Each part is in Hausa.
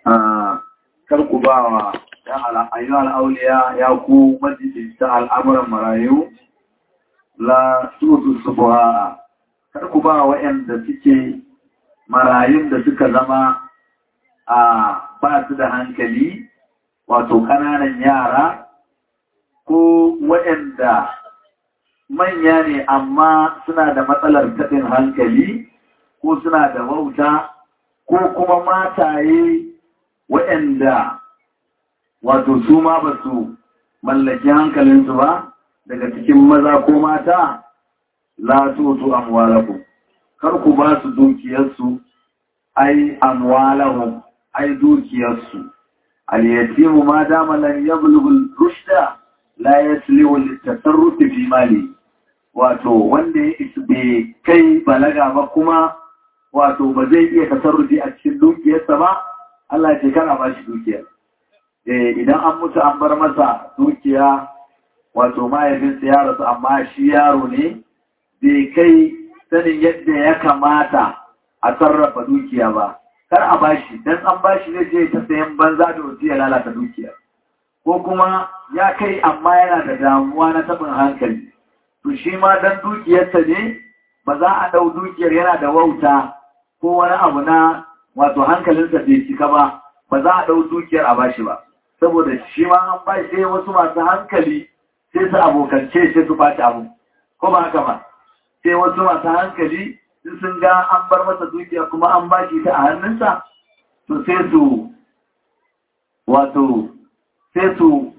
kar ku ba wa ayyuhal auliya ya ku majalisar al'amuran marayu la tutu subuha kar ku ba waɗanda suke marayun da suka zama a ba su da hankali wato ƙananan yara ko waɗanda manya ne amma suna da matsalar taɓin hankali ko suna da wauta ko kuma mataye waɗanda wato su ma ba su mallaki hankalinsu ba daga cikin maza ko mata la tutu amwalakum kar ku ba su dukiyarsu ai amwalahum ai dukiyarsu al-yatimu ma dama lan yablughu rushda la yaslihu litasarruf fi mali wato wanda ya bai kai balaga ba kuma wato ba zai iya tasarrufi a cikin dukiyarsa ba Allah ce kana ba shi dukiyar idan an mutu an bar masa dukiya wato mahaifinsa ya rasu amma shi yaro ne bai kai sanin yadda ya kamata a sarrafa dukiya ba kar a bashi dan an bashi zai je ta sayan banza da wasu ya lalata dukiya ko kuma ya kai amma yana da damuwa na tabin hankali to shi ma dan dukiyarsa ne ba za a ɗau dukiyar yana da wauta ko wani abu na wato hankalinsa bai cika ba ba za a ɗau dukiyar a bashi ba saboda shi ma an ba sai wasu masu hankali sai su abokance sai su baci abu ko ba haka ba sai wasu masu hankali sun ga an bar masa dukiya kuma an ba shi ta a hannunsa to sai su wato sai su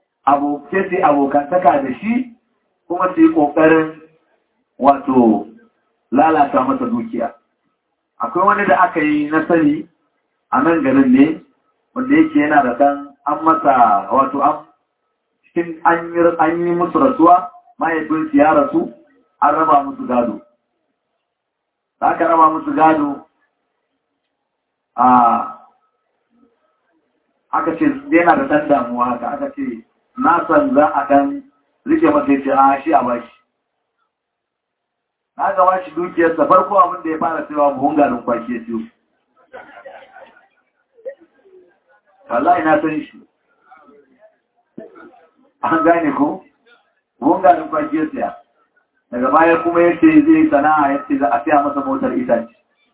abokantaka da shi kuma su yi ƙoƙarin wato lalata masa dukiya akwai wani da aka yi na sani a nan garin ne wanda yake yana da kan an masa wato an cikin an yi musu rasuwa mahaifinsu ya rasu an raba musu gado da aka raba musu gado a aka ce yana da ɗan damuwa haka aka ce na san za a ɗan rike masa ya ce a shi a bashi na ga bashi dukiyarsa farko abin da ya fara cewa buhun garin kwaki ya siyo wallahi na san shi an gane ko buhun garin kwaki ya siya daga baya kuma ya ce zai sana'a ya ce za a siya masa motar itace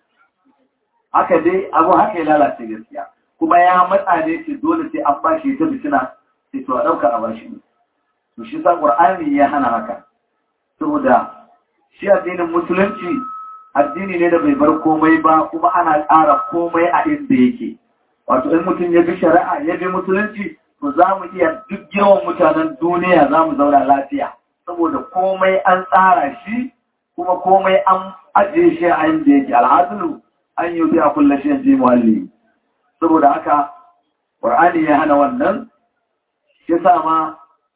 haka dai abu haka ya lalace gaskiya kuma ya matsa ne ce dole sai an bashi ta fitina sai to a ɗauka a bashi ne to shi sa ƙur'ani ya hana haka saboda shi addinin musulunci addini ne da bai bar komai ba kuma ana ƙara komai a inda yake wato in mutum ya bi shari'a ya bi musulunci to za mu iya duk yawan mutanen duniya za mu zauna lafiya saboda komai an tsara shi kuma komai an ajiye shi a inda yake alhazulu an yi biya kulla shi yanzu muhalli saboda haka ƙur'ani ya hana wannan shi sa ma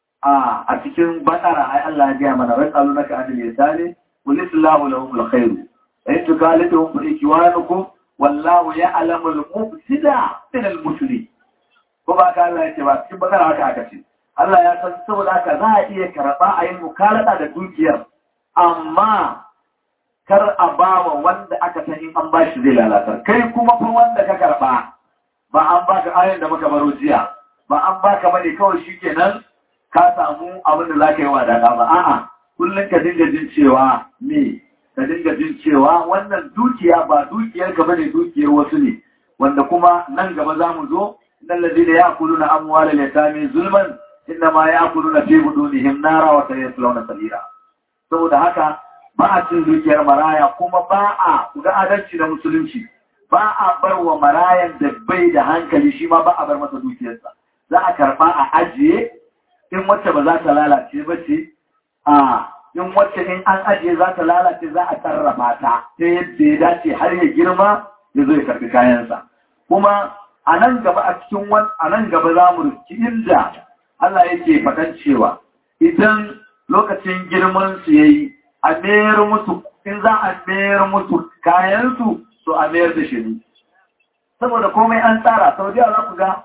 a cikin bakara ai Allah ya gaya mana wai tsalu naka anil yasani qul islahu lahum alkhair in tukalituhum fa ikwanukum wallahu ya'lamu al-mufsida min al-muslim ko ba ka Allah yake ba cikin bakara haka aka ce Allah ya san saboda haka za a iya karba a yin mukalata da dukiyar amma kar a bawa wanda aka san in an bashi zai lalata kai kuma fa wanda ka karba ba an baka ayin da muka baro jiya ba an baka bane kawai shikenan ka samu abin da za ka yi wa daɗa ba a'a kullum ka dinga jin cewa ne ka dinga jin cewa wannan dukiya ba dukiyar ka bane dukiyar wasu ne wanda kuma nan gaba za mu zo nan ladina ya kulu na amwala ya sami zulman inda ma ya kulu na fi budunihim nara wa sayaslawna salira saboda haka ba a cin dukiyar maraya kuma ba a ga adalci da musulunci ba a bar wa marayan da bai da hankali shi ma ba a bar masa dukiyarsa za a karba a ajiye in wacce ba za ta lalace ba ce a in wacce in an ajiye za ta lalace za a sarrafa ta ta yadda ya dace har ya girma ya zo ya karbi kayansa kuma a nan gaba a cikin wani a nan gaba za mu riski inda Allah yake faɗan cewa idan lokacin girman su yayi a mayar musu in za a mayar musu kayansu to a mayar da shi saboda komai an tsara sau da za ku ga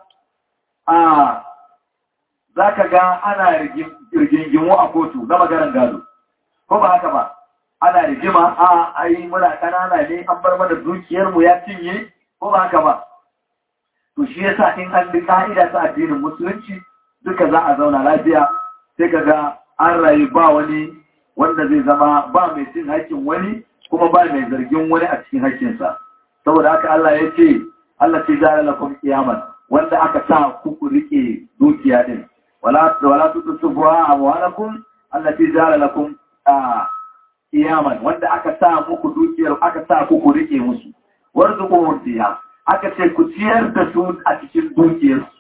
a za ka ga ana rigingimu a kotu na maganar gado ko ba haka ba ana rigima a ai muna kanana ne an bar mana dukiyarmu ya cinye ko ba haka ba to shi yasa in an bi ka'ida ta addinin musulunci duka za a zauna lafiya sai ka ga an rayu ba wani wanda zai zama ba mai cin haƙƙin wani kuma ba mai zargin wani a cikin haƙƙinsa saboda haka Allah ya ce Allah ce jara lakum qiyaman wanda aka sa ku ku rike dukiya din wala wala tutufuha amwalakum allati jara lakum qiyaman wanda aka sa muku dukiyar aka sa ku ku rike musu warzuquhum fiha aka ce ku ciyar da su a cikin dukiyarsu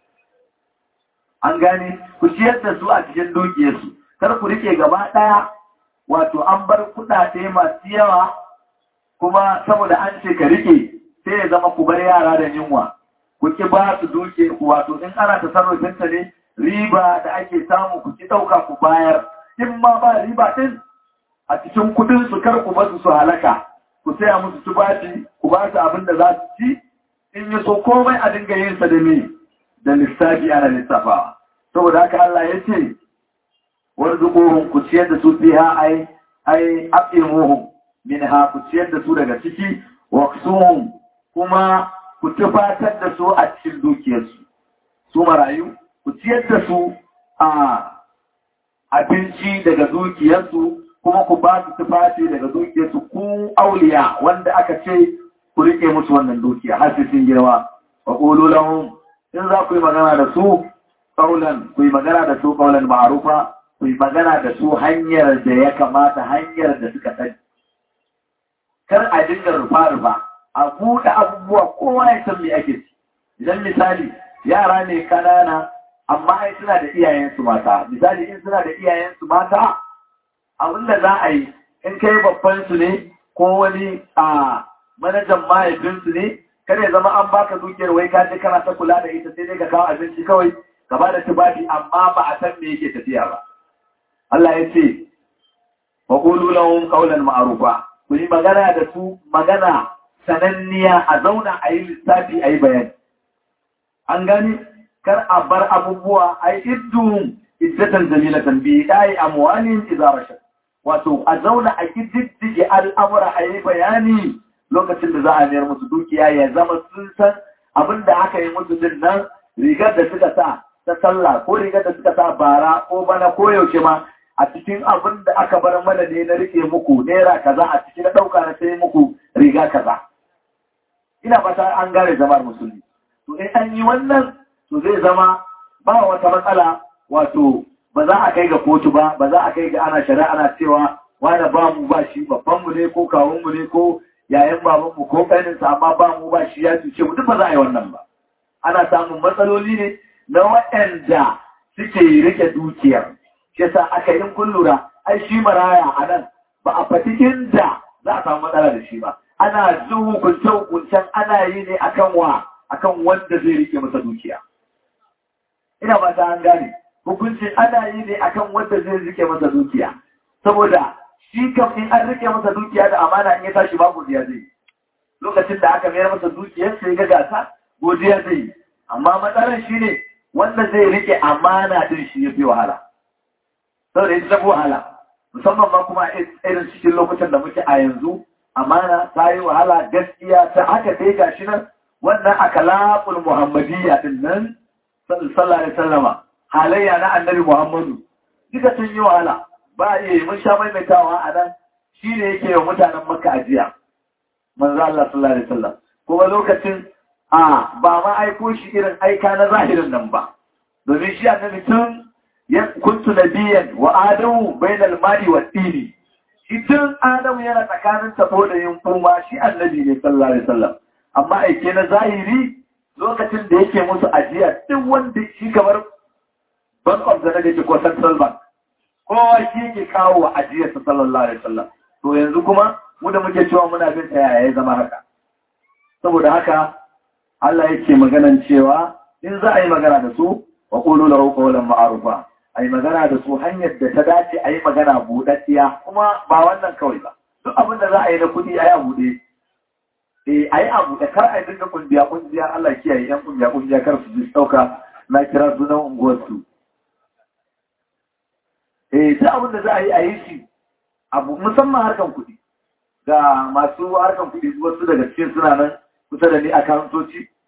an gane ku ciyar da su a cikin dukiyarsu kar ku rike gaba daya wato an bar kudade masu yawa kuma saboda an ce ka rike sai ya zama ku bar yara da yunwa ku ki ba su duke ku wato in ana tasarrufin ta ne riba da ake samu ku ki dauka ku bayar in ma ba riba din a cikin kudin su kar ku basu su halaka ku saya musu tubaci ku ba su abin da za su ci in yi so komai a dinga yin sa da me da lissafi ana lissafawa saboda haka Allah ya ce warzuquhum ku ciyar da su fiha ai ai aqimuhum minha ku ciyar da su daga ciki waqsuhum kuma ku tufatar da su a cikin dukiyarsu su marayu ku ciyar da su a abinci daga dukiyarsu kuma ku ba su tufafi daga dukiyarsu ku auliya wanda aka ce ku rike musu wannan dukiya har sun girma wa qulu lahum in za ku yi magana da su qaulan ku yi magana da su qaulan ma'rufa ku yi magana da su hanyar da ya kamata hanyar da suka sani kar a dinga rufa-rufa a buɗe abubuwa kowa ya san me ake ci idan misali yara ne kanana amma ai suna da iyayensu mata misali in suna da iyayensu mata abin da za a yi in kai babban su ne ko wani a manajan mahaifinsu ne kar ya zama an baka dukiyar wai ka je kana ta kula da ita sai dai ka kawo abinci kawai ka ba da tubafi amma ba a san me yake tafiya ba Allah ya ce wa qulu lahum qawlan ma'rufa ku yi magana da su magana sananniya a zauna a yi lissafi a yi bayani an gani kar a bar abubuwa a yi idduhun iddatan jamilatan bi dai amwalin idza rashad wato a zauna a kididdige al'amura a yi bayani lokacin da za a mayar musu dukiya ya zama sun san abin da aka yi musu din nan rigar da suka sa ta sallah ko rigar da suka sa bara ko bana ko yaushe ma a cikin abin da aka bar mana ne na rike muku naira kaza a cikin na ɗauka na sai muku riga kaza ina fata an gane zamar musulmi to in an yi wannan to zai zama ba wata matsala wato ba za a kai ga kotu ba ba za a kai ga ana shari'a ana cewa wani ba mu ba shi babban mu ne ko kawun mu ne ko yayan baban mu ko kanin sa amma ba mu ba shi ya cuce mu duk ba za a yi wannan ba ana samun matsaloli ne na waɗanda suke rike dukiyar shi yasa aka yi kun lura ai shi maraya a nan ba a fati inda za a samu matsala da shi ba ana zu hukunce hukuncen ana yi ne akan wa akan wanda zai rike masa dukiya ina ba ta an gane hukuncin ana yi ne akan wanda zai rike masa dukiya saboda shi kam in an rike masa dukiya da amana in ya tashi ba godiya zai lokacin da aka mayar masa dukiyar sai ga gasa godiya zai yi amma matsalar shi ne wanda zai rike amana din shi ya fi wahala saboda ita tafi wahala musamman ma kuma irin cikin lokacin da muke a yanzu amana ta yi wahala gaskiya ta haka dai gashi nan wannan akalaful muhammadiyya din nan sallallahu alaihi wasallama halayya na annabi muhammadu duka sun yi wahala ba iya mun sha maimaitawa a nan shi ne yake wa mutanen makka ajiya manzo Allah sallallahu alaihi wasallam kuma lokacin a ba ma aiko shi irin aika na zahirin nan ba domin shi annabi tun kuntu nabiyan wa adamu bainal mali wa tini shi tun adamu yana tsakanin tabo da yin kuma shi annabi ne sallallahu alaihi wasallam amma aike na zahiri lokacin da yake musu ajiya duk wanda shi kamar bank of the yake ko central bank kowa shi yake kawo wa ajiyar sa sallallahu alaihi wasallam to yanzu kuma mu da muke cewa muna bin ta yaya ya zama haka saboda haka Allah yake maganan cewa in za a yi magana da su wa qulu lahu qawlan ma'rufa ai magana da su hanyar da ta dace a yi magana buɗaɗɗiya kuma ba wannan kawai ba duk abin da za a yi na kuɗi a yi a buɗe eh a yi a buɗe kar a yi dinga kungiya kungiya Allah kiyaye yan kungiya kungiya kar su ji ɗauka na kira sunan unguwarsu eh ta abin da za a yi a yi shi abu musamman harkan kuɗi ga masu harkan kuɗi wasu daga cikin suna nan kusa da ni a karantoci sun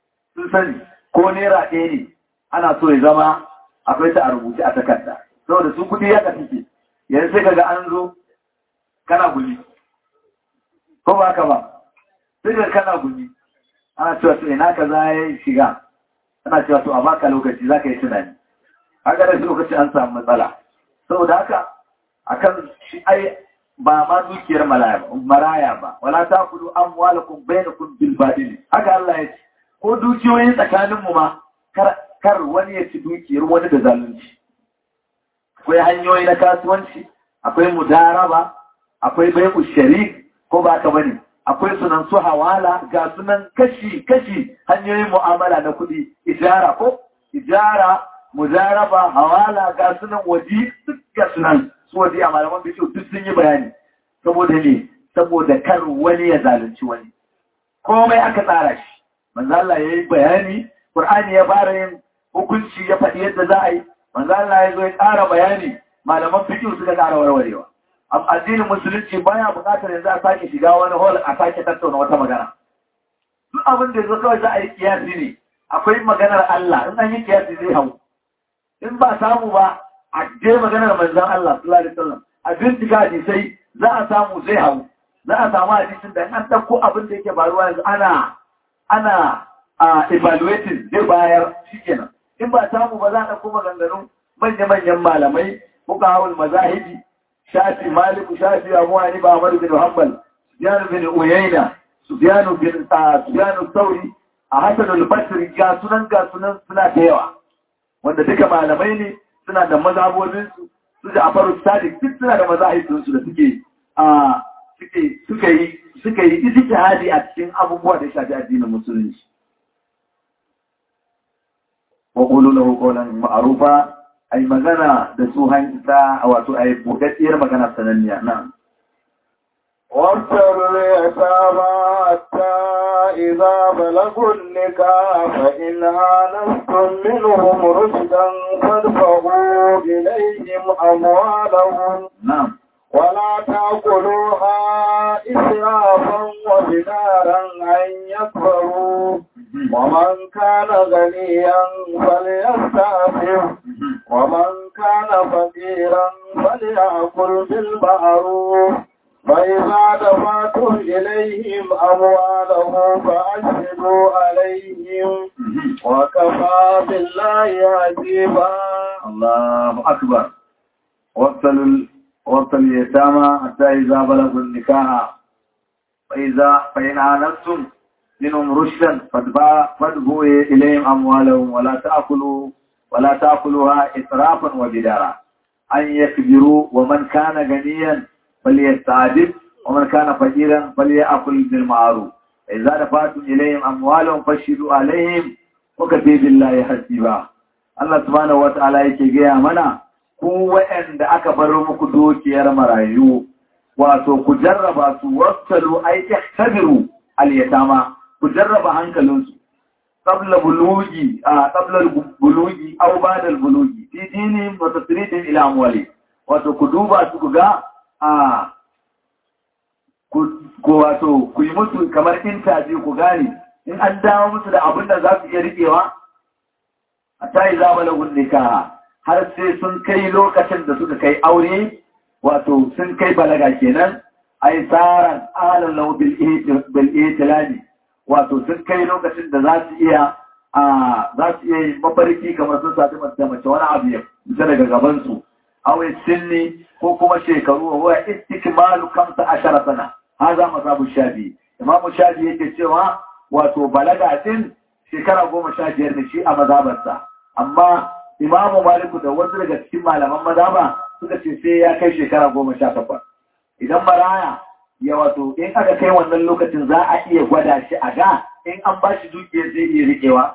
sun sani ko naira ɗaya ne ana so ya zama akwai ta a rubuce a takarda saboda su kuɗi ya suke yanzu sai kaga an zo kana gumi ko ba ka ba sai ka kana gumi ana cewa to ina ka za ya shiga ana cewa to a baka lokaci za ka yi tunani haka da lokaci an samu matsala saboda haka akan shi ai ba ma dukiyar maraya ba wala ta kudu an walakun bainakun bil badil haka Allah ya ce ko dukiyoyin tsakanin mu ma kar wani ya ci dukiyar wani da zalunci akwai hanyoyi na kasuwanci akwai mudaraba akwai bai'u sharik ko ba ka bane akwai sunan su hawala ga sunan kashi kashi hanyoyin mu'amala na kuɗi ijara ko ijara mudaraba hawala ga sunan waji duk ga sunan su waje a malaman bishiyu duk sun yi bayani saboda ne saboda kar wani ya zalunci wani komai aka tsara shi manzo Allah yayi bayani Qur'ani ya fara yin hukunci ya faɗi yadda za a yi manzo Allah ya zo ya ƙara bayani malaman fiqh suka ƙara warwarewa amma addinin musulunci baya buƙatar yanzu a sake shiga wani hall a sake tattauna wata magana duk abin da yazo kawai za a yi kiyasi ne akwai maganar Allah in an yi kiyasi zai hau in ba samu ba a je maganar manzon Allah sallallahu alaihi wasallam a bincika hadisai za a samu zai hau za a samu hadisin da an dauko abin da yake faruwa yanzu ana ana a evaluating zai bayar shikenan in ba samu ba za a dauko maganganun manya-manyan malamai muka hawul mazahibi shafi maliku shafi abu hanifa ahmad bin hanbal sufyan bin uyayna sufyan bin sufyan sauri a hasan al-basri ga sunan ga sunan suna da yawa wanda duka malamai ne suna da mazhabobinsu su da afaru sadiq duk suna da mazahibinsu da suke a suke suka yi suka yi ijtihadi a cikin abubuwa da shafi addinin musulunci wa qulu lahu qawlan ma'rufa ay magana da su hanta wato ay budaddiyar magana sananniya na وابتلوا اليتامى حتى إذا بلغوا النكاح فإن آنستم منهم رشدا فادفعوا إليهم أموالهم نعم ولا تأكلوها إسرافا وبدارا أن يكبروا ومن كان غنيا فليستعفف ومن كان فقيرا فليأكل بالمعروف فإذا دفعتم إليهم أموالهم فأشهدوا عليهم وكفى بالله حسيبا الله أكبر وابتلوا وابتلوا اليتامى حتى إذا بلغوا النكاح فإذا فإن آنستم منهم رشدا فادفعوا إليهم أموالهم ولا تأكلوا ولا تأكلوها إسرافا وبدارا أن يكبروا ومن كان غنيا فليستعجب ومن كان فقيرا فليأكل بالمعروف إذا دفعتم إليهم أموالهم فاشهدوا عليهم وكفي بالله حسيبا Allah subhanahu wata'ala yake gaya mana ku waɗanda aka bar muku dukiyar marayu wato ku jarraba su wasalu ay ihtabiru al-yatama ku jarraba hankalinsu qabla bulugi a qabla bulugi aw ba'da bulugi fi dinihim wa tasridihim ila amwali wato ku duba su ku ga a ku wato ku yi musu kamar interview ku gane in an dawo musu da abin da za su iya riƙewa a ta yi zama lagun nikaha har sai sun kai lokacin da suka kai aure wato sun kai balaga kenan a yi tsaran ahalar lau bil'itilani wato sun kai lokacin da za su iya za su iya yi mafarki kamar sun sati da mace wani abu ya fita daga gabansu awai sinni ko kuma shekaru wa istikmalu kamsa ashara sana haza mazhabu shafi imamu shafi yake cewa wato balaga din shekara goma sha biyar ne shi a mazhabarsa amma imamu maliku da wasu daga cikin malaman mazhaba suka ce sai ya kai shekara goma sha takwas idan maraya ya wato in aka kai wannan lokacin za a iya gwada shi a ga in an ba shi dukiyar zai iya riƙewa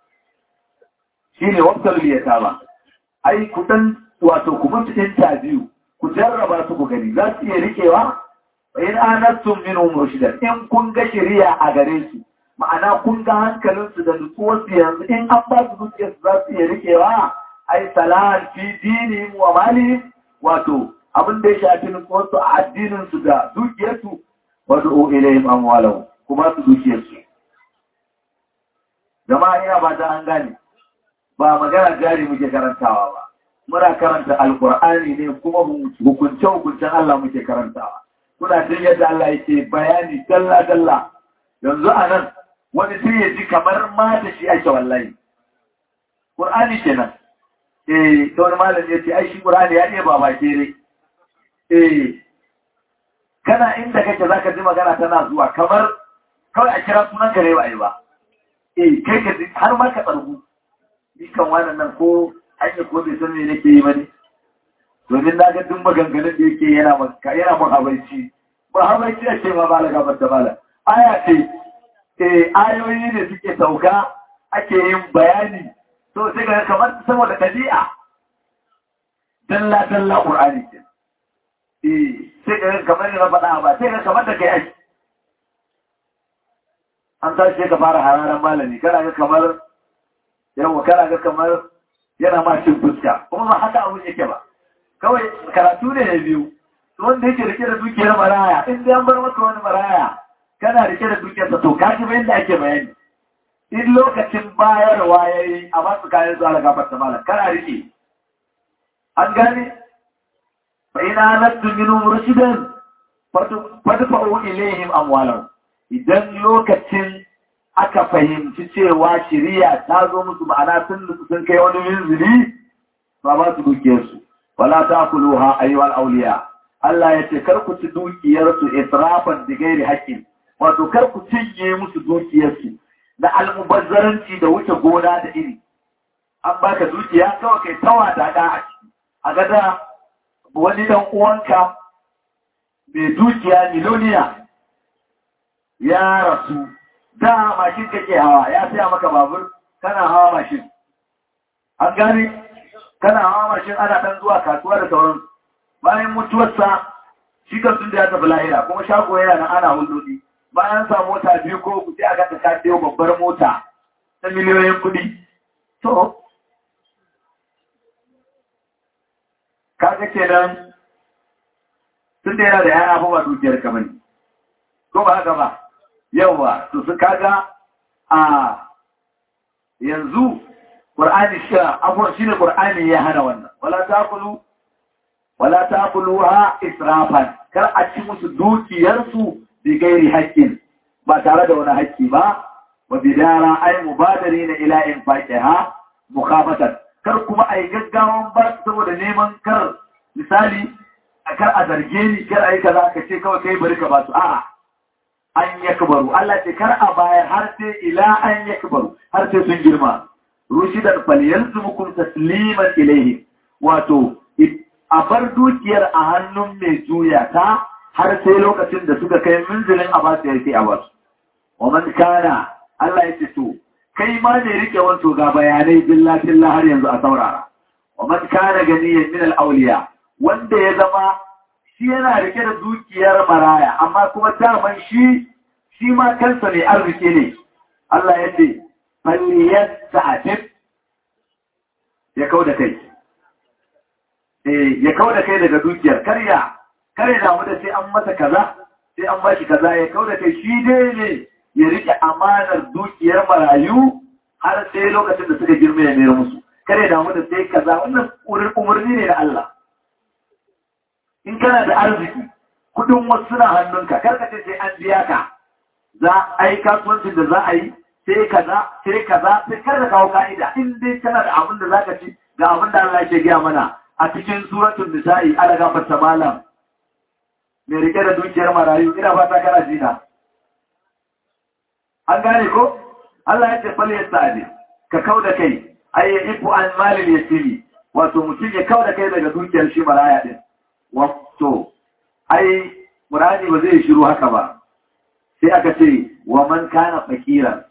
shine waktar liyata ba ai kudan wato ku mutu interview ku jarraba su ku gani za su iya rikewa in anastum minhum rushdan in kun ga shari'a a gare su ma'ana kun ga hankalin su da nutsuwar su yanzu in an ba su dukiyar su za su iya rikewa ai salan fi dinihim wa malihim wato abin da ya shafi nutsuwar su a addinin su da dukiyar su wad'u ilayhim amwalahum kuma su dukiyar su jama'a ina ba ta an gane ba magana jari muke karantawa ba muna karanta alkur'ani ne kuma hukunce hukuncen Allah muke karantawa kuna jin yadda Allah yake bayani dalla dalla yanzu a nan wani sai ya ji kamar ma da shi ake wallahi Qur'ani kenan eh to wani malam ya ce ai shi Qur'ani ya ne ba ba kere eh kana inda kake zaka ji magana tana zuwa kamar kawai a kira sunan ka ne ba ai ba eh kai ka har ma ka tsargu ni kan wannan nan ko hanyar ko bai san me nake yi ba ne domin na ga duk maganganun da yake yana maka yana mun habaici ba habaici a ce ma ba la gabar da bala aya ce eh ayoyi ne suke sauka ake yin bayani to sai ga kamar saboda dabi'a dalla dalla qur'ani ce eh sai ga kamar na faɗa ba sai ga kamar da kai ake an tashi ka fara hararan malami kana ga kamar yawa kana ga kamar yana ma cin fuska kuma ba haka abun yake ba kawai karatu ne ya biyu wanda yake rike da dukiyar maraya in dai an bar maka wani maraya kana rike da dukiyarsa to ka ji bayan da ake bayani in lokacin bayarwa ya yi a masu kayan zuwa da gafar malam kana rike an gane fa ina nasu minu rushidan fadfa'u ilaihim amwalan idan lokacin aka fahimci cewa shiriya ta zo musu ma'ana sun sun kai wani minzili ba ba su dukiyarsu wala ta kuluha ayyuhal auliya Allah ya ce kar ku ci dukiyarsu israfan da gairi haƙƙin wato kar ku cinye musu dukiyarsu da almubazzaranci da wuce gona da iri an baka dukiya kawai kai tawa da da a ciki a gada wani dan uwanka mai dukiya miloniya ya rasu da mashin kake hawa ya saya maka babur kana hawa mashin an gane kana hawa mashin ana dan zuwa kasuwa da sauran bayan mutuwarsa shi kan sun da ya tafi lahira kuma shago yana nan ana hulɗoɗi bayan sa mota biyu ko ku sai a gata ka sayo babbar mota ta miliyoyin kuɗi to kaga kenan tun da yana da yaya ba dukiyar kamar ko ba haka ba yawa to su kaga a yanzu Qur'ani shi abuwan shine Qur'ani ya hana wannan wala taqulu wala taquluha israfan kar a ci musu dukiyar su bi gairi haƙƙin ba tare da wani haƙƙi ba wa bidara ay mubadirina ila infaqiha mukhafatan kar kuma ai gaggawan ba saboda neman kar misali kar a zarge ni kar ai kaza ka ce kawai kai bari ka ba su a'a an yakbaru Allah ce kar a bayar har sai ila an yakbaru har sai sun girma rushidan falyalzumukum tasliman ilayhi wato a bar dukiyar a hannun mai juya ta har sai lokacin da suka kai minzilin a basu yake a basu wa man kana Allah ya ce to kai ma ne rike wanto ga bayanai billa billa har yanzu a saurara wa man kana ganiyan min al-awliya wanda ya zama shi yana rike da dukiyar maraya amma kuma daman shi shi ma kansa ne arziki ne Allah ya ce falyasta'tif ya kau da kai eh ya kau da kai daga dukiyar karya kare da mu da sai an masa kaza sai an bashi kaza ya kau da kai shi dai ne ya rike amanar dukiyar marayu har sai lokacin da suka girma ya mayar musu kare da mu da sai kaza wannan umarni ne na Allah in kana da arziki kudin wasu suna hannunka karka ce sai an biya ka za a yi kasuwancin da za a yi sai kaza sai kaza sai kar da kawo ka'ida in dai kana da abin da zaka ci ga abin da Allah ke gaya mana a cikin suratul nisa'i ala gafarta malam mai rike da dukiyar marayu ina fata kana jina an gane ko Allah ya ce fal yasta'di ka kauda kai ay ifu an malil yatimi wato mutum ya kauda kai daga dukiyar shi maraya din wato ai muradi ba zai shiru haka ba sai aka ce wa man kana fakiran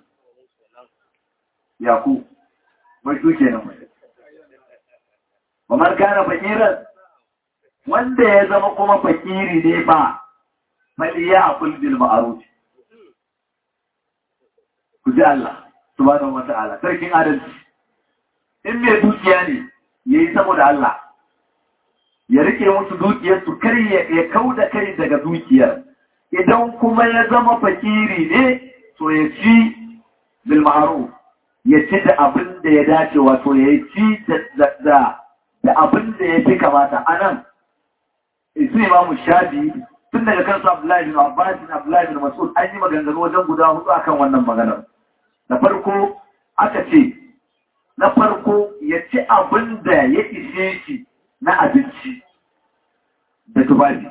yaku mai su kenan mai wa man kana fakiran wanda ya zama kuma fakiri ne ba mali ya akul bil ma'ruf ku ji Allah subhanahu wa ta'ala sarkin adalci in mai dukiya ne yayi saboda Allah ya rike musu dukiyar su kar ya kauda kai daga dukiyar idan kuma ya zama fakiri ne to ya ci bil ma'ruf ya ci da abin da ya dace wato ya ci da abin da ya fi kamata a nan isu imamu shafi tun daga kansu abdullahi bin abbas bin abdullahi bin mas'ud an yi maganganu wajen guda hudu akan wannan maganar na farko aka ce na farko ya ci abin da ya ishe shi na abinci da tufafi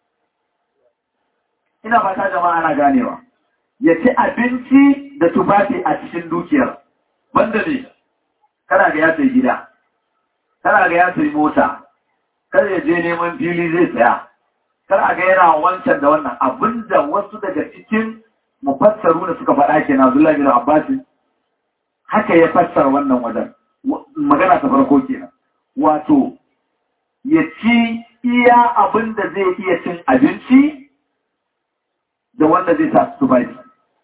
ina fata jama'a ana ganewa ya ci abinci da tufafi a cikin dukiyar banda ne kana ga ya sayi gida kana ga ya sayi mota kada ya je neman fili zai tsaya kana ga yana wancan da wannan abinda wasu daga cikin mufassaru da suka faɗa ke na Abdullahi bin Abbas haka ya fassara wannan wajen magana ta farko kenan wato ya ci iya abin da zai iya cin abinci da wanda zai sa su bai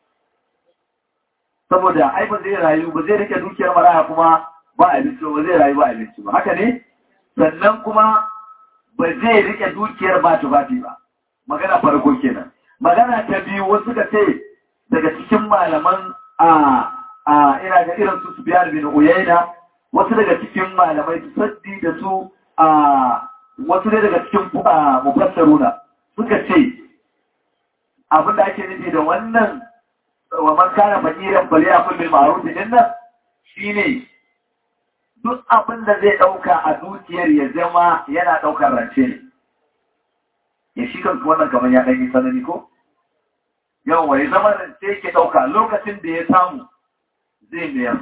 saboda ai ba zai rayu ba zai rike dukiyar maraya kuma ba abinci ba zai rayu ba abinci ba haka ne sannan kuma ba zai rike dukiyar ba tufafi ba magana farko kenan magana ta biyu wasu ka ce daga cikin malaman a a ina ga irin su Sufyan bin Uyayna wasu daga cikin malamai su saddi da su a wasu ne daga cikin mufassaruna suka ce abin da ake nufi da wannan wa man kana fakiran bali a kullum ma'ruf din nan shine duk abin da zai dauka a dukiyar ya zama yana daukar rance ne ya shi kan wannan kamar ya dan yi sanani ko yawa ya zama rance yake dauka lokacin da ya samu zai mayar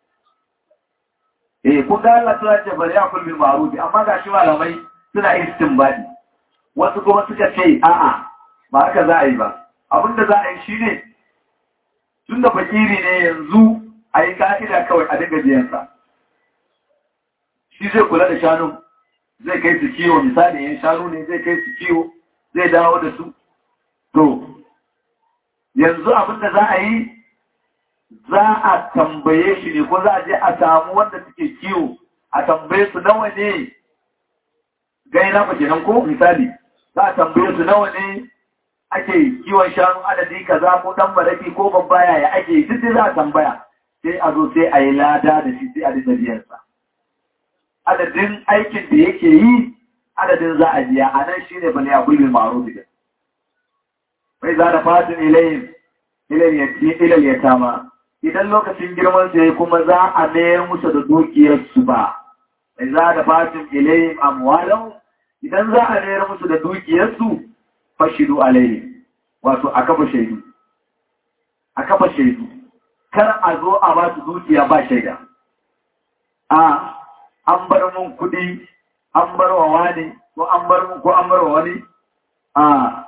eh kun ga Allah suna ce bari a kullum ma'ruf amma ga shi malamai suna istinbadi wasu kuma suka ce a'a ba haka za a yi ba abinda za a yi shi ne tun da fakiri ne yanzu a yi ka'ida kawai a dinga biyansa shi zai kula da shanu zai kai su kiwo misali yin shanu ne zai kai su kiwo zai dawo da su to yanzu abinda za a yi za a tambaye shi ne ko za a je a samu wanda suke kiwo a tambaye su nawa ne gaina ba kenan ko misali za a tambaye su nawa ne ake kiwon shanu adadi kaza ko dan baraki ko babba yaya ake duk da za a tambaya sai a zo sai a yi lada da shi sai a dinga biyan sa adadin aikin da yake yi adadin za a biya a nan shine bane a kullum ma'ruf da bai za da fatin ilayhim ilal yatama idan lokacin girman sai kuma za a mayar musu da dukiyar su ba bai za da fatin ilayhim amwalahu idan za a mayar musu da dukiyar su fashidu alaihi wato a kafa shaidu a kafa shaidu kar a zo a ba su dukiya ba shaida a an bar mun kudi an bar wa wani ko an bar mun ko an bar wa wani a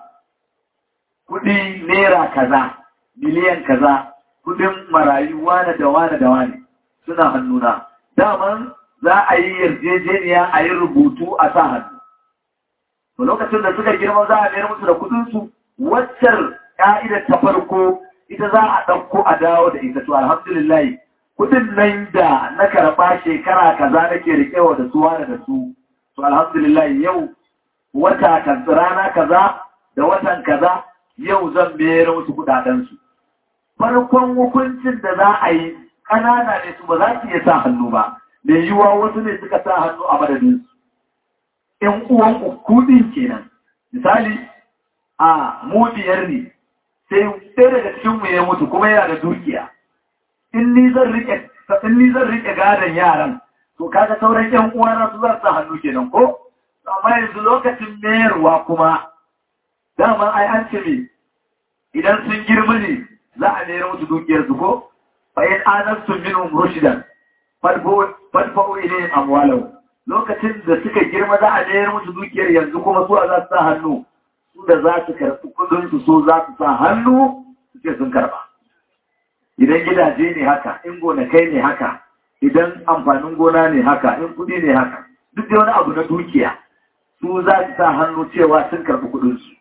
kudi naira kaza miliyan kaza kudin marayu wane da wane da wane suna hannuna daman za a yi yarjejeniya a yi rubutu a sa hannu to lokacin da suka girma za a mayar musu da kudinsu waccar ka'idar ta farko ita za a ɗauko a dawo da ita to alhamdulillah kudin nan da na karɓa shekara kaza nake riƙewa da su wani da su to alhamdulillah yau wata kan rana kaza da watan kaza yau zan mayar musu kudadensu farkon hukuncin da za a yi ƙanana ne su ba za su iya sa hannu ba da yiwuwa wasu ne suka sa hannu a madadinsu ‘yan uwan kudin kenan. Misali, a mu biyar ne, sai ɗaya daga cikinmu ya mutu kuma yana da dukiya. In ni zan riƙe gadon yaran, to kaga sauran ‘yan uwana su za su hannu kenan ko? Amma yanzu lokacin mayarwa kuma, dama ai an ce ne, idan sun girma ne za a mayar musu dukiyarsu ko? Bayan anastun minhum rushidan, fadfa'u ilayhim amwalahu. lokacin da suka girma za a mayar musu dukiyar yanzu kuma su za su sa hannu su da za su karɓi kudinsu so za su sa hannu suke sun karɓa idan gidaje ne haka in gonakai ne haka idan amfanin gona ne haka in kudi ne haka duk da wani abu na dukiya su za su sa hannu cewa sun karɓi kudinsu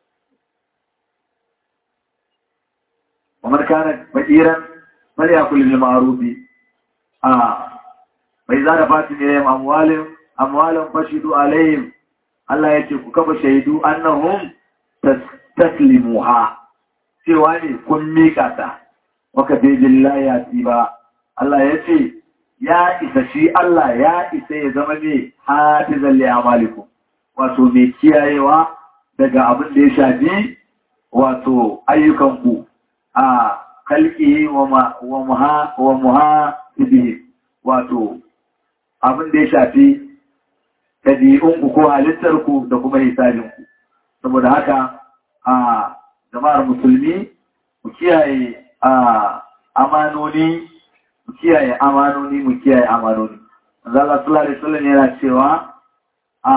kamar kana bakiran bal ya kullu ma'rufi a bai za da fatin ilayhim amwalin amwalan fashidu alayhim Allah ya ce ku kafa shaidu annahum taslimuha cewa ne kun mika ta waka dai billahi ya ba Allah ya ce ya isa shi Allah ya isa ya zama ne hafizan li amalikum wato mai kiyayewa daga abin da ya shafi wato ayyukanku a kalki wa muha wa muha wato abin da ya shafi ɗabi'unku ko halittarku da kuma hisabinku saboda haka a jama'ar musulmi mu kiyaye a amanoni mu kiyaye amanoni mu kiyaye amanoni Allah sallallahu alaihi wasallam yana cewa a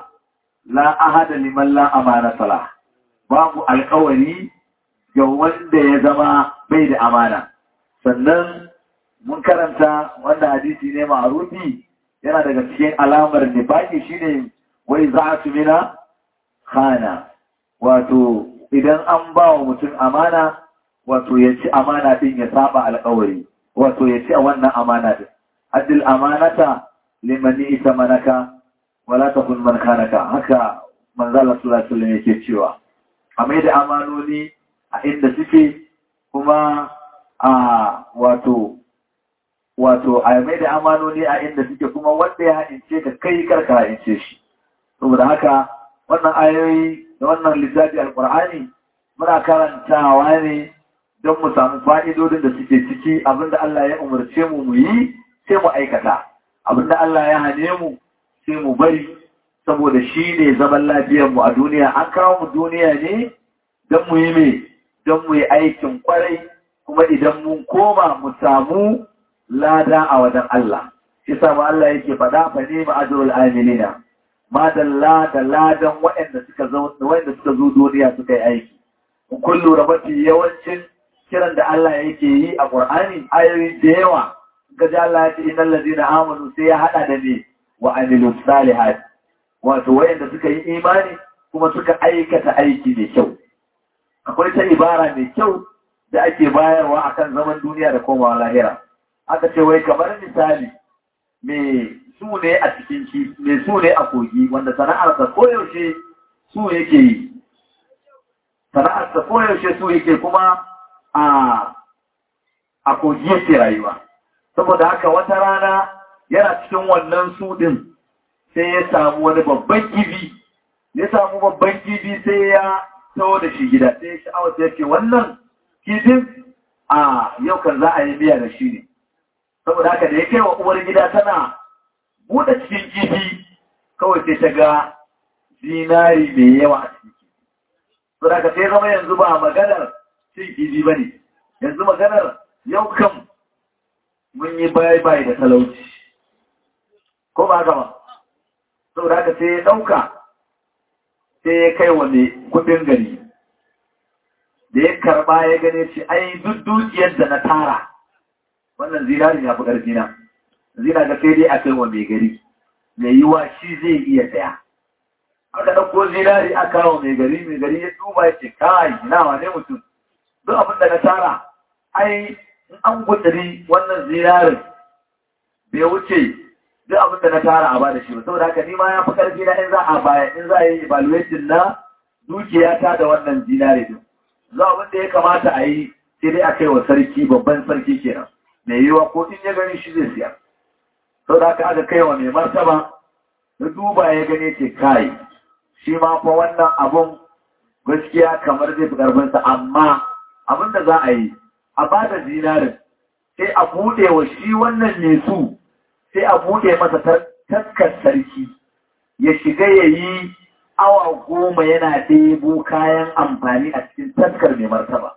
la ahada liman la amana sala babu alƙawari ga wanda ya zama bai da amana sannan mun karanta wanda hadisi ne ma'rufi yana daga cikin alamar nifaki shine wai za su mina khana wato idan an ba wa mutum amana wato ya ci amana din ya saba alƙawari wato ya ci a wannan amana din adil amanata liman ita manaka wala takun man kanaka haka manzo Allah sallallahu alaihi wasallam yake cewa a mai da amanoni a inda suke kuma a wato wato a mai da amanoni a inda suke kuma wanda ya haɗince ka kai karka haɗince shi saboda haka wannan ayoyi da wannan littafi alkur'ani muna karantawa ne don mu samu fa'idodin da suke ciki abinda Allah ya umarce mu mu yi sai mu aikata abinda Allah ya hane mu sai mu bari saboda shi ne zaman lafiyarmu a duniya an kawo mu duniya ne don mu yi mai don mu yi aikin kwarai kuma idan mun koma mu samu lada a wajen Allah shi samu Allah yake faɗa fa ne ma ajrul amilina ma dalla da ladan waɗanda suka zo waɗanda suka zo duniya suka yi aiki kullu rabati yawancin kiran da Allah yake yi a Qur'ani ayoyi da yawa gaji Allah ya ce innal ladina amanu sai ya hada da ne wa amilu salihat wato wayanda suka yi imani kuma suka aikata aiki mai kyau akwai ta ibara mai kyau da ake bayarwa akan zaman duniya da komawa lahira aka ce wai kamar misali me su ne a cikin ki me su ne a kogi wanda sana'arsa koyaushe su yake yi sana'arsa koyaushe su yake kuma a a kogi yake rayuwa saboda haka wata rana yana cikin wannan su din sai ya samu wani babban kibi ya samu babban kibi sai ya tawo da shi gida sai ya sha'awar ya ce wannan kibin a yau kan za a yi biya da shi ne saboda haka da ya kai wa uwar gida tana buɗe cikin kifi kawai sai ta ga zinari mai yawa a cikin kifi saboda haka sai zama yanzu ba maganar cin kifi ba ne yanzu maganar yau kan mun yi bayi da talauci ko ba haka ba saboda haka sai ya ɗauka sai ya kai wa mai kudin gari da ya karba ya gane shi ai duk dukiyar da na tara wannan zinarin ya fi ƙarfi na zina ga sai dai a kai wa mai gari mai yiwa shi zai iya saya aka ɗauko zinari a kawo mai gari mai gari ya duba ya ce kai nawa ne mutum duk abin da na tara ai in an gudari wannan zinarin bai wuce duk abin da na tara a bada shi ba saboda haka ni ma ya fi karfi na in za a baya in za a yi evaluation na dukiya ta da wannan zinare din za abin da ya kamata a yi sai dai a kai wa sarki babban sarki kenan mai yiwa ko in ya gani shi zai siya saboda haka aka kai wa mai martaba da duba ya gane ce kai shi ma fa wannan abun gaskiya kamar zai fi karfinsa amma abin da za a yi a bada zinarin sai a buɗe wa shi wannan mai su sai a buɗe masa taskar sarki ya shiga ya yi awa goma yana ɗebo kayan amfani a cikin taskar mai martaba.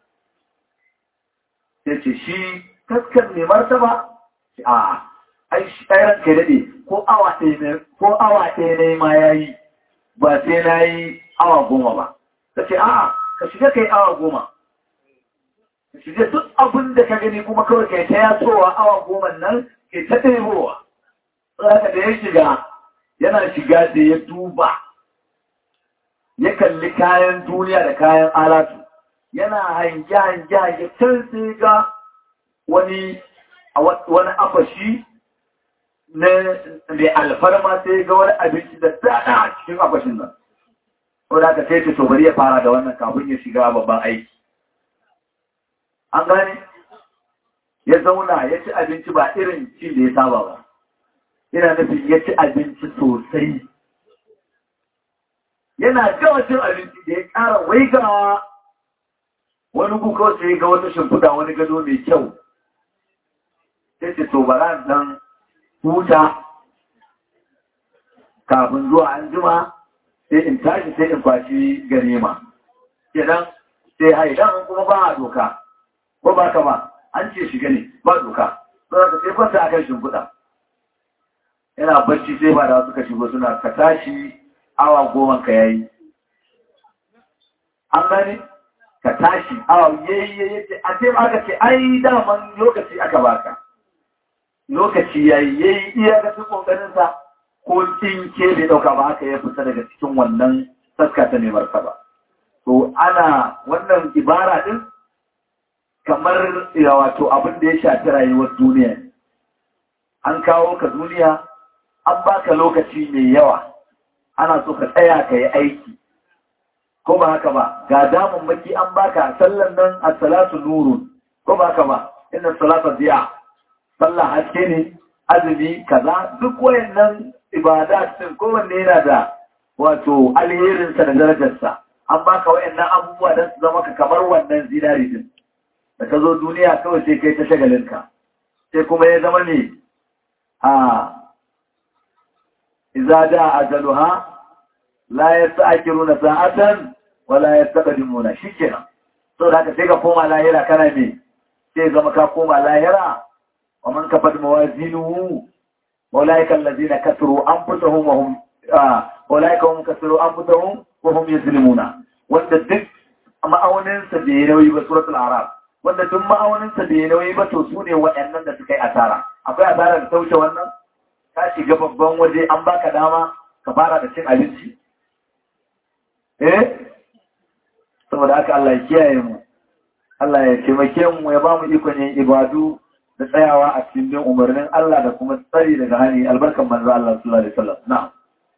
Sai ce shi taskar mai martaba? A, ai shi ɗairan ka daɗe ko awa ɗaya ne ma ya yi ba sai na yi awa goma ba. Ta ce, a, ka shiga ka yi awa goma. Ka shiga duk abin da ka gani kuma kawai ka yi ta yasowa awa goma nan ke ta ɗebowa. Tsaka da ya shiga, yana shiga da ya duba, ya kalli kayan duniya da kayan alatu, yana hange-hange-hange can sai ga wani wani afashi na mai alfarma sai ga wani abinci da tsada a cikin afashin nan. Wadda aka sai ce to bari ya fara da wannan kafin ya shiga babban aiki. An gane? ya zauna ya ci abinci ba irin ci da ya saba ba yana nufin ya ci abinci sosai yana gama cin abinci da ya ƙara waigawa wani kuka sai ga wata shimfiɗa wani gado mai kyau sai ce to bara dan huta kafin zuwa an jima sai in tashi sai in kwashi ganima kenan sai haidan kuma ba a doka ko ba ka ba an ce shiga ne ba doka sai ka sai kwanta akan shimfiɗa yana bacci sai ba da suka shigo suna ka tashi awa goma ka yayi an gani ka tashi awa yayi yayi ce a sai aka ce ai daman lokaci aka baka lokaci yayi yayi iya ga kokarin sa ko tsinke bai dauka ba haka ya fita daga cikin wannan saska ta mai martaba to ana wannan ibara din kamar ya wato abin da ya shafi rayuwar duniya an kawo ka duniya an baka lokaci mai yawa ana so ka tsaya ka yi aiki ko ba haka ba ga damun maki an baka sallan nan a salatu nurun ko ba haka ba inna salata ziya sallah haske ne azumi kaza duk wayannan ibada din kowanne yana da wato alherinsa da darajarsa an baka wayannan abubuwa don su zama ka kamar wannan zinari din da ka zo duniya kawai sai kai ta shagalinka sai kuma ya zama ne a iza da ajaluha la yasta'khiruna sa'atan wa la yastaqdimuna shikenan to da haka sai ka koma lahira kana me sai zama ka koma lahira wa man kafat mawazinuhu ulaika allazina kasaru anfusahum wa hum ulaika hum kasaru anfusahum wa hum yuzlimuna wanda duk ma'aunin sa bai nauyi ba suratul araf wanda duk ma'aunin sa bai nauyi ba to sune waɗannan da suka yi asara akwai asara da ta wuce wannan ka shiga babban waje an baka dama ka fara da cin abinci eh saboda haka Allah ya kiyaye mu Allah ya taimake mu ya ba mu ikon yin ibadu da tsayawa a cikin bin umarnin Allah da kuma tsari daga hani albarkan manzo Allah sallallahu alaihi wasallam na'am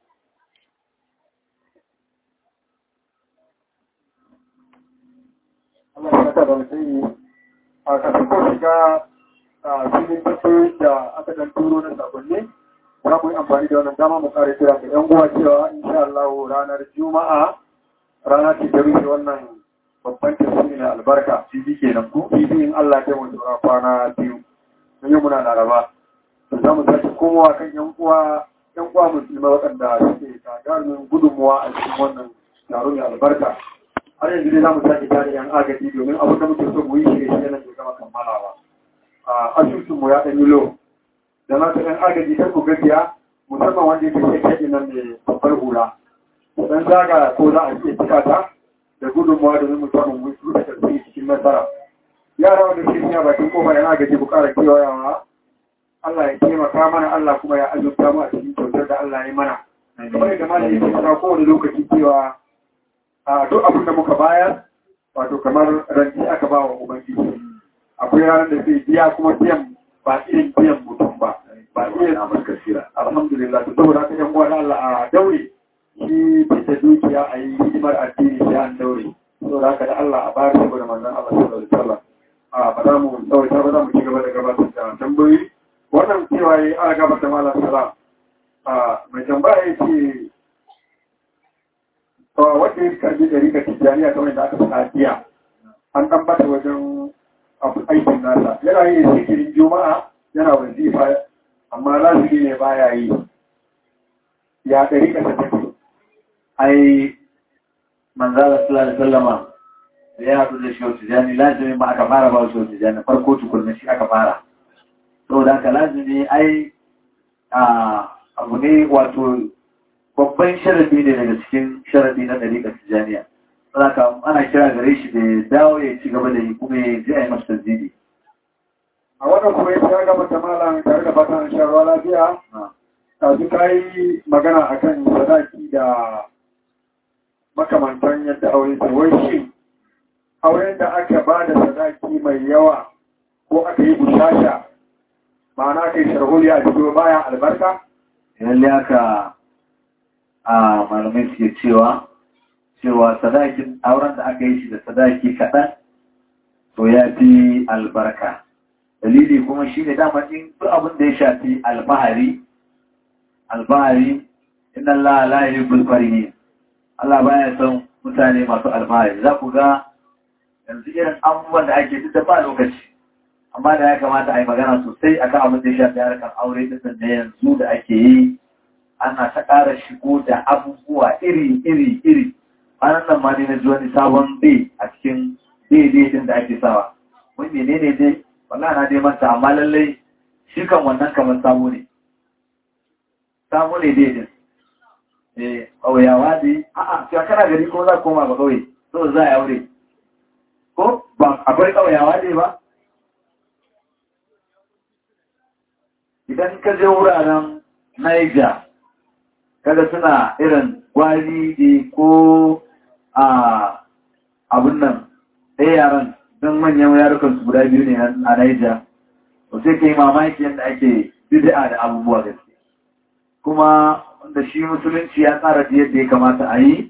Allah ya saka da mutum a kafin ko shiga a filin tafi da aka dan turo na sakonni za mu yi amfani da wannan dama mu kare kira ga 'yan uwa cewa insha Allah ranar Juma'a rana ce ta rufe wannan babban tafsiri na albarka shi kenan ku bibi in Allah ya mu tsora kwana biyu mun yi muna laraba to za mu sake komowa kan 'yan uwa 'yan uwa musulmai waɗanda suke gagarumin gudunmuwa a cikin wannan taro mai albarka har yanzu dai za mu sake tare 'yan agaji domin abin da muke so mu yi shirye shirye na ke gama kammalawa a asusunmu ya ɗan yi lo da na ta ɗan agaji ta ku gajiya musamman wanda yake sai kaɗi nan mai babbar hula dan zaga ko za a iya cika ta da gudunmawa da mu samu mu da tasiri cikin nasara yara wanda ke cikin bakin kofa yana gaji ku ƙara kewayawa Allah ya taimaka mana Allah kuma ya azurta mu a cikin kyautar da Allah ya mana kamar yadda malam yake faɗa kowane lokaci cewa a duk abin da muka bayar wato kamar ranci aka ba wa ubangiji akwai ranar da zai biya kuma biyan ba irin biyan mutum ba ba irin na barkasira alhamdulillah to saboda haka yan uwa Allah a daure shi bisa dukiya a yi hidimar addini sai an daure saboda haka da Allah a bayar saboda manzon Allah sallallahu alaihi wasallam a ba za mu tsawaita ba za mu ci gaba da gabatar da tambayoyi wannan cewa yi ana gabatar malam salam a mai tambaya ya ce wanda ya karbi da rika tijjaniya kamar da aka faɗa jiya an ɗan bata wajen aikin nasa yana yin sikirin juma'a yana wazifa amma lazimi ne baya yi ya ɗari ka tafi ai manzala sallallahu alaihi wasallama da ya haɗu da shehu tijani lazimi ba aka fara ba shehu tijani farko tukunna shi aka fara saboda haka lazimi ai abu ne wato babban sharadi ne daga cikin sharadi na ɗariƙar tijaniya saboda ana kira gare shi da ya dawo ya ci gaba da yi kuma ya ji a yi masa tasiri a wannan kuma ya gaba ta malam tare da fatan shan ruwa lafiya Kaji ka yi magana a kan sadaki da makamantan yadda aure ta wai shi auren da aka ba da sadaki mai yawa ko aka yi bushasha ma'ana aka yi sharholi a cikin baya albarka? Yalle aka a malamai suke cewa cewa sadakin auren da aka yi shi da sadaki kaɗan to ya fi albarka dalili kuma shi ne dama in duk abin da ya shafi alfahari alfahari inna Allah la yuhibbul farihin Allah baya son mutane masu alfahari za ku ga yanzu irin abubuwan da ake duk da ba lokaci amma da ya kamata a yi magana sosai akan abin da ya shafi harkar aure din da yanzu da ake yi ana ta ƙara shigo da abubuwa iri iri iri ranar nan ma ne na ji wani sabon bai a cikin daidai din da ake sawa wani menene dai wallahi na dai manta amma lallai shi kan wannan kamar sabo ne sabo ne dai din eh ƙauyawa dai a'a cewa kana gari ko za koma ba ƙauye so za a aure ko ba akwai ƙauyawa dai ba idan ka je wuraren Niger kada suna irin gwari ne ko a abun nan ɗaya yaran don manyan yarukan su guda biyu ne a Niger to sai ka yi mamaki yadda ake bid'a da abubuwa gaske kuma wanda shi musulunci ya tsara da yadda ya kamata a yi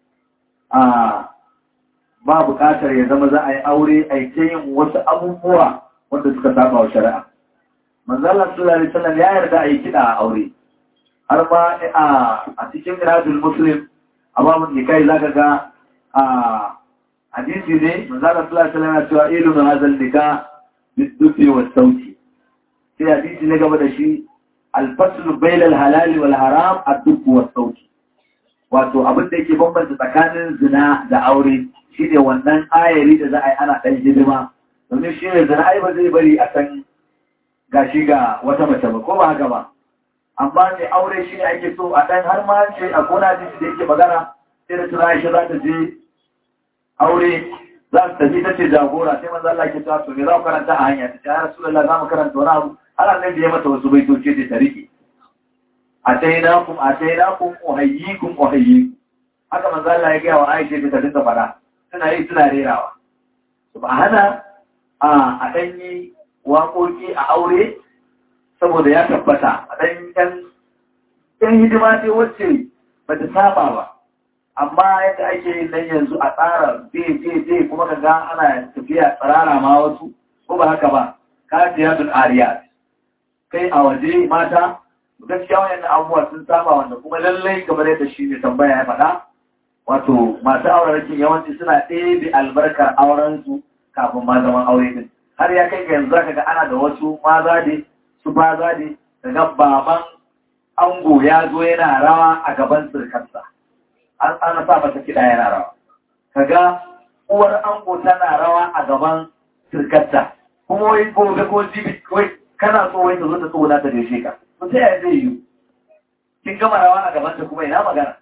a ba buƙatar ya zama za a yi aure a yi yin wasu abubuwa wanda suka saba wa shari'a manzalar sallallahu alaihi wasallam ya yarda a yi kiɗa a aure har ma a cikin iradul muslim a babun nikai zaka ga a hadisi ne manzalar sallallahu alaihi wasallam ya cewa ilu na hazal nika bidufi wa sauti sai hadisi ne gaba da shi alfaslu bainal halali wal haram ad-dub wa sauti wato abin da yake bambanta tsakanin zina da aure shine wannan ayari da za a yi ana ɗan hidima domin shi ne zina ai ba zai bari a san gashi ga wata mace ba ko ba haka ba amma ne aure shi ne ake so a ɗan har ma ce a gona jiki da yake magana sai da tuna shi za ta je aure za ta tafi ta ce jagora sai manzo Allah ke cewa to me za ku karanta a hanya ta ce ya Rasulullah za mu karanta wani abu Allah nan da ya mata wasu baitoci da ta rike atainakum atainakum uhayyikum uhayyikum haka manzo Allah ya ga wa Aisha ta dinga fara suna yi suna rerawa subhana a a danyi waƙoƙi a aure saboda ya tabbata a dan yan yan hidima ce wacce ba ta saba ba amma yadda ake yin nan yanzu a tsara je je je kuma ka ga ana tafiya tsarara ma wasu ko ba haka ba kajiyatun ariyat kai a waje mata gaskiya wayannan abubuwa sun saba wanda kuma lallai kamar yadda shi ne tambaya ya faɗa wato masu aurarakin yawanci suna ɗebe albarkar aurensu kafin ma zaman aure din har ya kai ga yanzu zaka ga ana da wasu maza ne su baza ne daga baban ango ya zo yana rawa a gaban sirkarsa an ana sa mata kiɗa yana rawa kaga uwar ango tana rawa a gaban sirkarta kuma wai gobe ko jibi wai kana so wai ta zo ta tsona ta gaishe ka to sai ya zai yi kin gama rawa a gaban ta kuma ina magana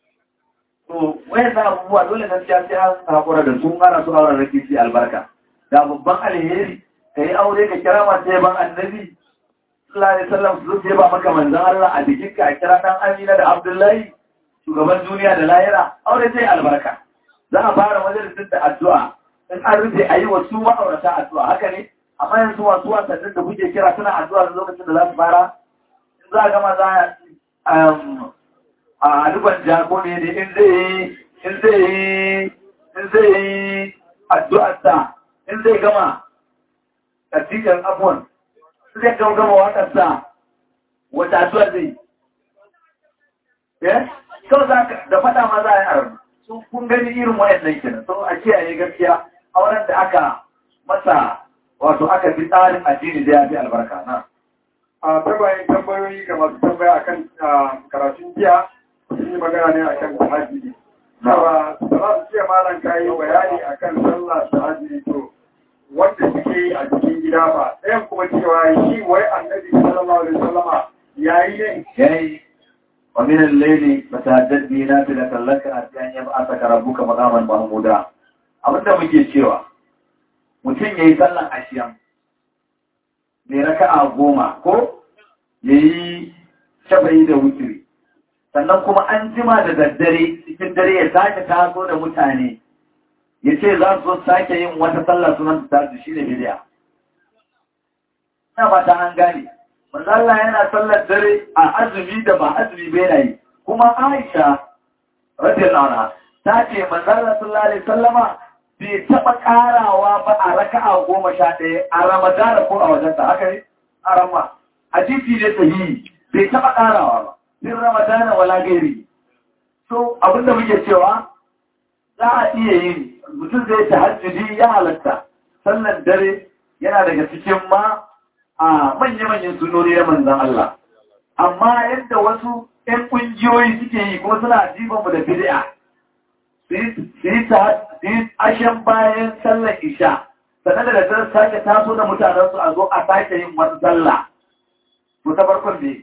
to wayan na abubuwa dole gaskiya sai an hakura da sun ana su auren rake shi albarka da babban alheri ka yi aure ka kira masu yaban annabi sallallahu alaihi wasallam su zo ba maka manzon Allah a bikin ka a kira dan Amina da Abdullahi shugaban duniya da lahira aure sai albarka za a fara majalisin da addu'a in an rufe a yi wa su ma'aurata addu'a haka ne amma yanzu masu wasannin da kuke kira suna addu'a da lokacin da za su fara in za a gama za a duban jako ne ne in zai yi in zai yi in zai yi addu'arsa in zai gama tasirin abuwan zai gama gama waƙarsa wata addu'ar zai yi kawai za ka da faɗa ma za a yi arabu sun kun gani irin wayannan kenan sun a kiyaye gaskiya auren da aka masa wato aka fi tsarin addini da ya fi albarka na a tabayin tambayoyi ga masu tambaya akan karatun jiya sun yi magana ne akan tahajjudi Sawa, salam jiya malam ka yi bayani akan sallah tahajjudi to wanda suke yi a cikin gida ba ɗayan kuma cewa shi wai annabi sallallahu alaihi wasallama yayi ne yayi wa min al-layli fatahajjad bi nafilatan laka hatta an yab'athaka rabbuka maqaman mahmuda abinda muke cewa mutum yayi sallan ashiyan mai raka'a goma ko yayi shafayi da wutiri sannan kuma an jima da daddare cikin dare ya sake taso da mutane ya ce za su sake yin wata sallar sunan ta tasu shi ne bidiya. Ina ba ta an gane, Allah yana sallar dare a azumi da ba azumi bai na yi, kuma Aisha, radiyar nauna, ta ce manzala sallallahu alaihi sallama bai taɓa ƙarawa ba a raka'a goma sha ɗaya a ramadana ko a wajensa haka ne a rama hadisi ne sahihi bai taɓa ƙarawa ba bin ramadana wala gairi so abinda muke cewa za a iya yin mutum zai ta hajjudi ya halatta sannan dare yana daga cikin ma a manya-manyan sunori na manzan Allah amma yadda wasu 'yan ƙungiyoyi suke yi kuma suna jibanmu da bid'a su yi ashen bayan sallar isha sannan da daddare sake taso da mutanensu a zo a sake yin wata sallah ko ta farkon ne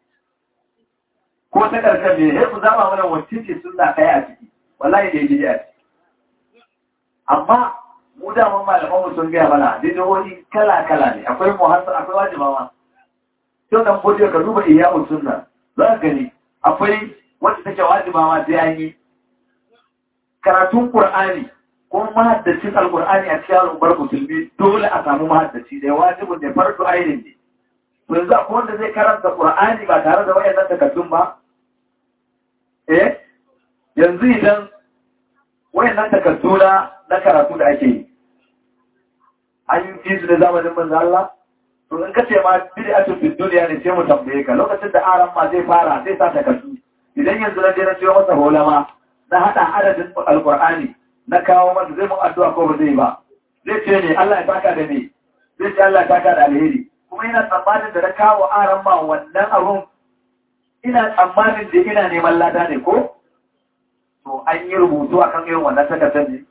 ko ta ƙarshen ne ya ku zama mana wacce ce suna ɗaya a ciki wallahi da ya a ciki amma mu daman malamanmu sun gaya mana bidiyoyi kala-kala ne akwai muhassar akwai wajiba ma yau dan fodiyo ka duba iyamu sunna za ka gani akwai wacce take wajiba ma sai an yi karatun qur'ani ko mahaddacin alqur'ani a cikin al'ummar musulmi dole a samu mahaddaci da wajibin da fardu ainin ne to yanzu akwai wanda zai karanta qur'ani ba tare da wayannan takardun ba eh yanzu idan wayannan takardu na karatu da ake yi an yi fi su da zamanin manzo Allah to in ka ce ma bid'atu fi dunya ne sai mu tambaye ka lokacin da aran ma zai fara zai sa takardu idan yanzu na je na ciyo masa holama na hada adadin alqur'ani na kawo masa zai mun addu'a ko ba zai ba zai ce ne Allah ya saka da me zai ce Allah ya saka da alheri kuma ina tsammanin da na kawo aran ma wannan abun ina tsammanin da ina neman lada ne ko to an yi rubutu akan irin wannan takardar ne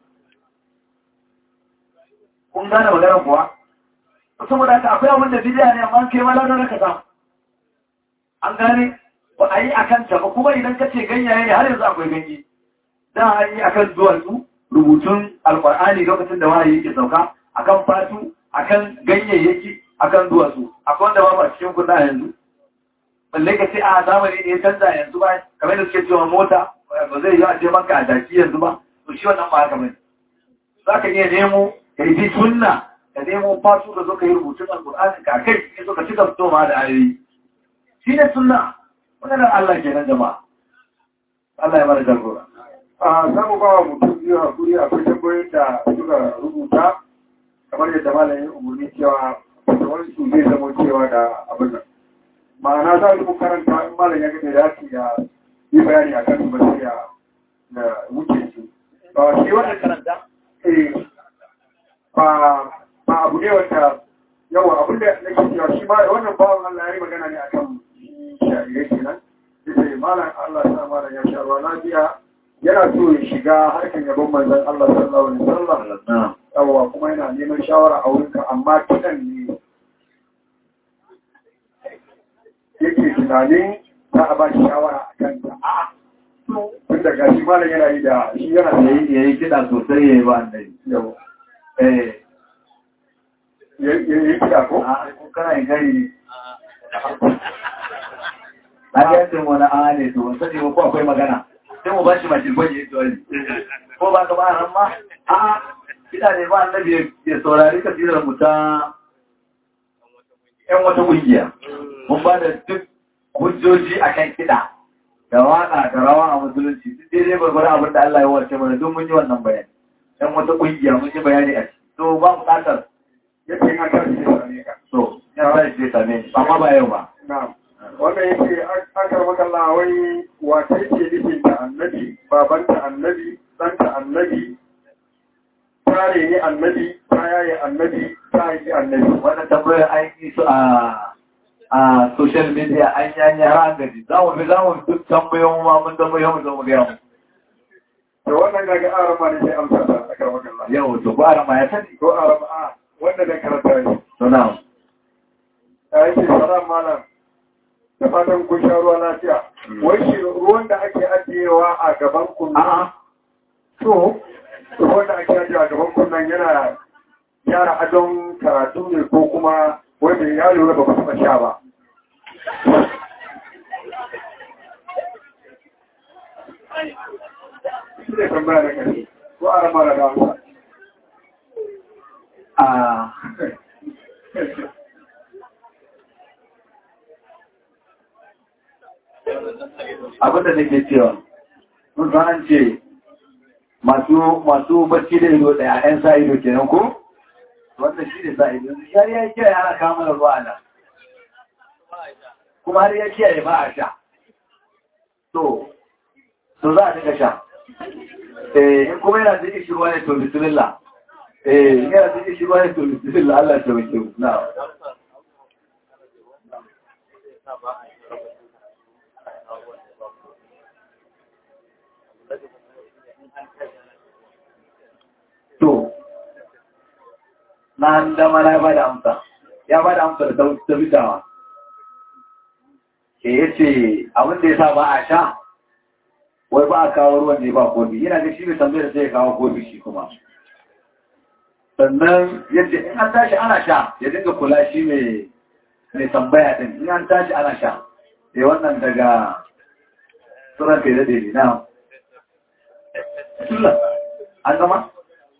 kun gane maganar kuwa saboda haka akwai abin da bidiya ne amma kai ma lada ka samu an gane ba a yi akan ta ba kuma idan ka ce ganyaye ne har yanzu akwai ganye da a yi akan duwatsu rubutun alkur'ani lokacin da wahayi yake sauka akan fatu akan ganyayyaki akan duwatsu akwai wanda ba a cikin kunna yanzu balle ka ce a zamani ne ya canza yanzu ba kamar da suke cewa mota ba zai yi a je maka a jaki yanzu ba to shi wannan ba haka bane za ka iya nemo ka yi sunna ka nemo fatu ka zo ka yi rubutun alkur'ani ka kai ka zo ka cika fito ma da ayoyi shi ne sunna wannan Allah kenan jama'a Allah ya mara jagora a samu ba wa mutum biyu hakuri akwai tambayoyin da suka rubuta kamar yadda malamin umarni cewa wani su zai zama cewa da abin nan ma'ana za su karanta in malam ya ga da ya ya yi bayani a kan ba sai ya da wuce su ba shi wannan karanta eh ba ba abu ne wanda yawa abin da nake cewa shi ma wannan bawan Allah ya yi magana ne akan shari'a kenan yace malam Allah ya sa malam ya sha ruwa lafiya yana so ya shiga harkar yabon manzon Allah sallallahu alaihi wasallam yawa kuma yana neman shawara a wurinka amma kidan ne yake tunanin za a ba shi shawara a kanta tun da gashi malam yana yi da shi yana da yi ya yi kiɗa sosai ya yi ba annabi yawa eh ya yi kida ko a kun kana yin gari ne na ga yadda wani a ne to ban sani ba ko akwai magana sai mu ba shi mashi gwaji ya tsori ko ba ka ba ran ma a kiɗa ne ba annabi ya saurari kasirar mu ta yan wata ƙungiya mun ba da duk hujjoji akan kiɗa da waƙa da rawa a musulunci duk daidai gwargwaron abin da Allah ya wace mana duk mun yi wannan bayani yan wata ƙungiya mun yi bayani a ciki to ba buƙatar yake yin kan shi ne ka so ya sa shi zai same ni amma ba yau ba na'am wannan yake akar makalla wai wace ce nufin ta annabi babanta annabi ɗanta annabi tare ne annabi ta yaye annabi ta yi annabi wannan tambayar an yi su a a social media an yi har an gaji za mu fi za mu duk tambayoyin ma mun tambayoyin mu zo mu gaya mu da wannan gaga arama ne sai amsa ta akar makalla yau to ko arama ya sani ko arama a wanda da karanta ne to na ya yake salam malam da fatan kun sha ruwa lafiya wai shi ruwan da ake ajiyewa a gaban kun a'a to ruwan da ake ajiyewa a gaban kun nan yana gyara adon karatu ne ko kuma wanda ya lura ba ku taɓa sha ba shi ne tambaya da ƙarfi ko a rama da damsa a abin da nake cewa mun san an ce masu masu bacci da ido daya ɗan sa ido kenan ko wannan shi ne sa ido har ya kiyaye ana kama da ruwa nan kuma har ya kiyaye ba a sha to to za a dinga sha eh in kuma yana cikin shi ruwa ne to bismillah eh in yana cikin shi ruwa ne to bismillah Allah ya tabbata mu na to na dama na ba da amsa ya ba da amsa da ta bitawa ke ya ce abinda ya sa ba a sha wai ba a kawo ruwan ne ba kofi yana da shi mai tambayar sai ya kawo kofi shi kuma sannan yadda in an tashi ana sha ya dinga kula shi mai tambaya din in an tashi ana sha sai wannan daga tsoron kai daɗe ne na an gama?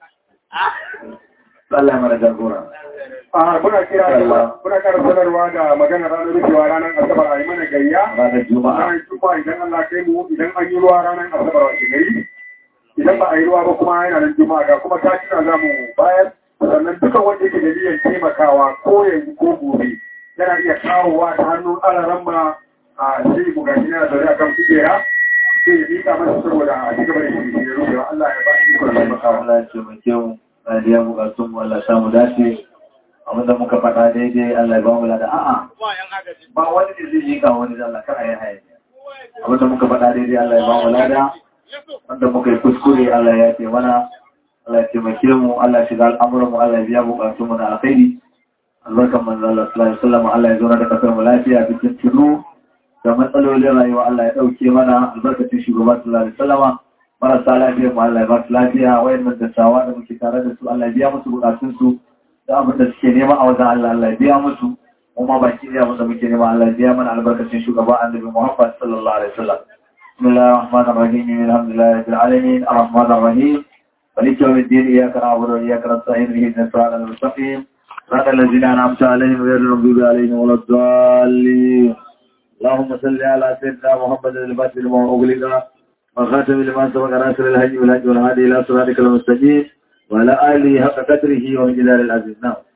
Allah ya mara jagora. a muna kira da muna kara sanarwa da magana ranar rufewa ranar asabar a yi mana gayya Ranar Juma'a. ranar juma'a idan Allah kai mu idan an yi ruwa ranar asabar wa gari idan ba a yi ruwa ba kuma yana nan juma'a ga kuma ta kira za mu bayar sannan dukan wanda yake da niyyar taimakawa ko yanzu ko gobe yana iya kawowa ta hannun alaran ma a sai mu gashi yana zaune a kan kujera sai ya mika masa saboda a ci gaba da shirye rufewa Allah ya ba shi ikon taimakawa. Allah ya taimake mu, Allah ya biya bukatun mu, Allah ya samu dace. Abinda muka faɗa daidai Allah ya ba mu lada. A'a, ba wani da zai yi ga wani da Allah kar a yi hayaniya. Abinda muka faɗa daidai Allah ya ba mu lada. Wanda muka yi kuskure Allah ya ce mana. Allah ya taimake mu, Allah ya shiga al'amuran mu, Allah ya biya bukatun mu na alkhairi. Albarkan manzo Allah sallallahu alaihi wasallam Allah ya zauna da kasar mu lafiya cikin tunu da matsalolin rayuwa Allah ya dauke mana albarkacin shugaba sallallahu alaihi wasallama. marasa lafiya mu Allah ya ba su lafiya wayannan dattawa da muke tare da su Allah ya biya musu bukatun su da abin da suke nema a wajen Allah Allah ya biya musu kuma baki da abin da muke nema Allah ya biya mana albarkacin shugaba Annabi Muhammad sallallahu alaihi wasallam bismillahir rahmanir rahim alhamdulillahi rabbil alamin arrahmanir rahim مالك يوم الدين إياك نعبد وإياك نستعين اهدنا الصراط المستقيم صراط الذين أنعمت عليهم غير المغضوب عليهم ولا الضالين اللهم صل على سيدنا محمد الفاتح لما أغلق وخاتم لما سبق ناصر الهدي والهدي والهادي الى صراطك المستقيم وعلى اله حق قدره ومقدار العزيز نعم